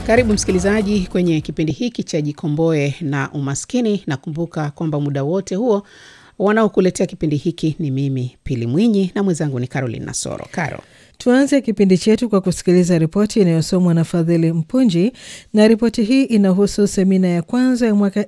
Karibu msikilizaji kwenye kipindi hiki cha Jikomboe na Umaskini, na kumbuka kwamba muda wote huo wanaokuletea kipindi hiki ni mimi Pili Mwinyi na mwenzangu ni Caroline Nasoro. Caro, Tuanze kipindi chetu kwa kusikiliza ripoti inayosomwa na Fadhili Mpunji, na ripoti hii inahusu semina ya kwanza ya mwaka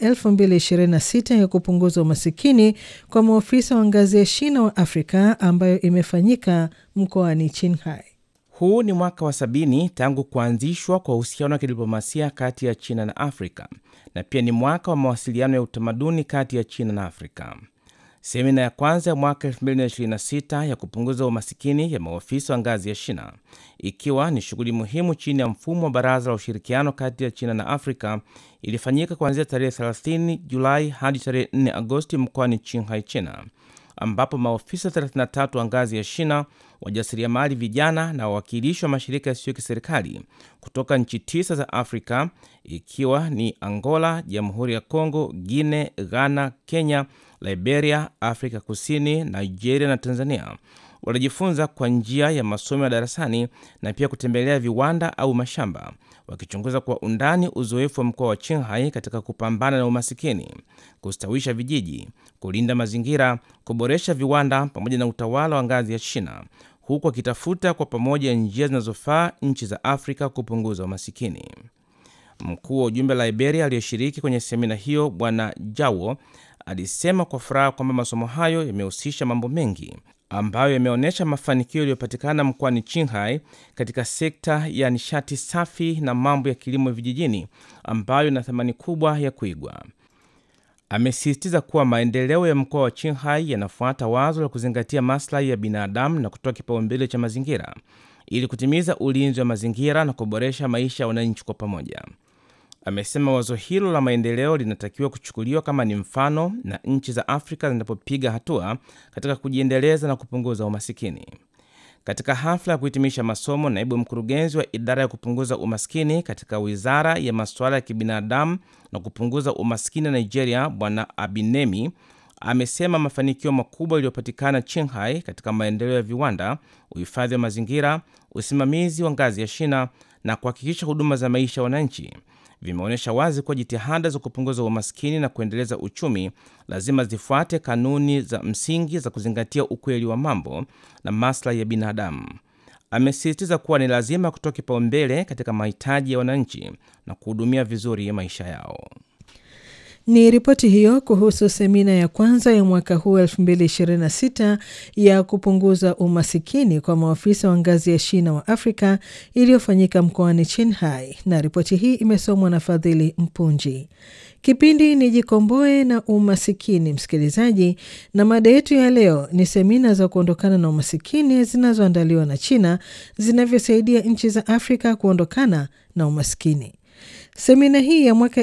2026 ya kupunguza umasikini kwa maofisa wa ngazi ya shina wa Afrika ambayo imefanyika mkoani Qinghai. Huu ni mwaka wa sabini tangu kuanzishwa kwa uhusiano wa kidiplomasia kati ya China na Afrika na pia ni mwaka wa mawasiliano ya utamaduni kati ya China na Afrika. Semina ya kwanza ya mwaka 2026 ya kupunguza umasikini ya maofisa wa ngazi ya shina, ikiwa ni shughuli muhimu chini ya mfumo wa Baraza la Ushirikiano kati ya China na Afrika, ilifanyika kuanzia tarehe 30 Julai hadi tarehe 4 Agosti mkoani Qinghai, China, ambapo maofisa 33 wa ngazi ya shina, wajasiriamali vijana na wawakilishi wa mashirika yasiyo kiserikali kutoka nchi tisa za Afrika ikiwa ni Angola, Jamhuri ya Kongo, Guinea, Ghana, Kenya, Liberia, Afrika Kusini, Nigeria na Tanzania walijifunza kwa njia ya masomo ya darasani na pia kutembelea viwanda au mashamba, wakichunguza kwa undani uzoefu wa mkoa wa Qinghai katika kupambana na umasikini, kustawisha vijiji, kulinda mazingira, kuboresha viwanda pamoja na utawala wa ngazi ya shina, huku wakitafuta kwa pamoja njia zinazofaa nchi za Afrika kupunguza umasikini. Mkuu wa ujumbe wa Liberia aliyeshiriki kwenye semina hiyo Bwana Jawo alisema kwa furaha kwamba masomo hayo yamehusisha mambo mengi ambayo yameonyesha mafanikio yaliyopatikana mkoani Qinghai katika sekta ya nishati safi na mambo ya kilimo vijijini ambayo ina thamani kubwa ya kuigwa. Amesisitiza kuwa maendeleo ya mkoa wa Qinghai yanafuata wazo la kuzingatia maslahi ya binadamu na kutoa kipaumbele cha mazingira ili kutimiza ulinzi wa mazingira na kuboresha maisha ya wananchi kwa pamoja. Amesema wazo hilo la maendeleo linatakiwa kuchukuliwa kama ni mfano na nchi za Afrika zinapopiga hatua katika kujiendeleza na kupunguza umasikini. Katika hafla ya kuhitimisha masomo, naibu mkurugenzi wa idara ya kupunguza umaskini katika wizara ya masuala ya kibinadamu na kupunguza umaskini Nigeria, Bwana Abinemi amesema mafanikio makubwa yaliyopatikana Qinghai katika maendeleo ya viwanda, uhifadhi wa mazingira, usimamizi wa ngazi ya shina na kuhakikisha huduma za maisha ya wananchi vimeonyesha wazi kuwa jitihada za kupunguza umaskini na kuendeleza uchumi lazima zifuate kanuni za msingi za kuzingatia ukweli wa mambo na maslahi ya binadamu. Amesisitiza kuwa ni lazima kutoa kipaumbele katika mahitaji ya wananchi na kuhudumia vizuri maisha yao. Ni ripoti hiyo kuhusu semina ya kwanza ya mwaka huu 2026 ya kupunguza umasikini kwa maafisa wa ngazi ya shina wa Afrika iliyofanyika mkoani Qinghai, na ripoti hii imesomwa na Fadhili Mpunji. Kipindi ni Jikomboe na Umasikini, msikilizaji, na mada yetu ya leo ni semina za kuondokana na umasikini zinazoandaliwa na China zinavyosaidia nchi za Afrika kuondokana na umasikini. Semina hii ya mwaka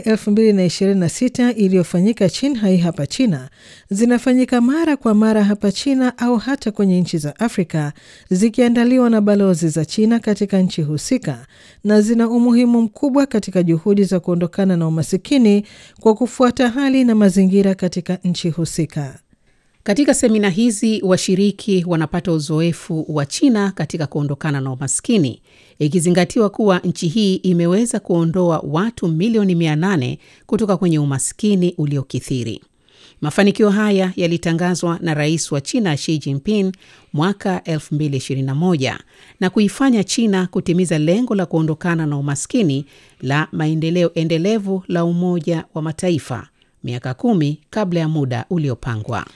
2026 iliyofanyika Qinghai hapa China zinafanyika mara kwa mara hapa China au hata kwenye nchi za Afrika zikiandaliwa na balozi za China katika nchi husika na zina umuhimu mkubwa katika juhudi za kuondokana na umasikini kwa kufuata hali na mazingira katika nchi husika. katika semina hizi washiriki wanapata uzoefu wa China katika kuondokana na umaskini, ikizingatiwa kuwa nchi hii imeweza kuondoa watu milioni 800 kutoka kwenye umaskini uliokithiri. Mafanikio haya yalitangazwa na rais wa China Xi Jinping mwaka 2021 na kuifanya China kutimiza lengo la kuondokana na umaskini la maendeleo endelevu la Umoja wa Mataifa miaka kumi kabla ya muda uliopangwa.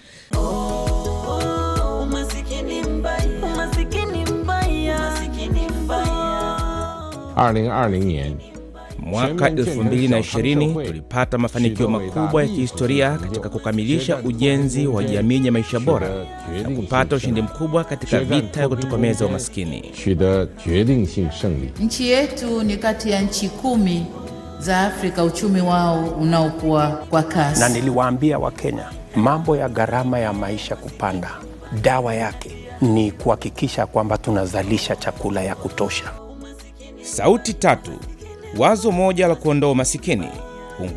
Umasikini mbaya, umasikini mbaya, umasikini mbaya. 二零二零年， Mwaka 2020 tulipata mafanikio makubwa ya kihistoria katika kukamilisha ujenzi wa jamii yenye maisha bora na kupata ushindi mkubwa katika vita ya kutokomeza umaskini. 取得决定性胜利。 Nchi yetu ni kati ya nchi kumi za Afrika uchumi wao unaokuwa kwa kasi. na niliwaambia Wakenya mambo ya gharama ya maisha kupanda, dawa yake ni kuhakikisha kwamba tunazalisha chakula ya kutosha. Sauti tatu, wazo moja la kuondoa umasikini.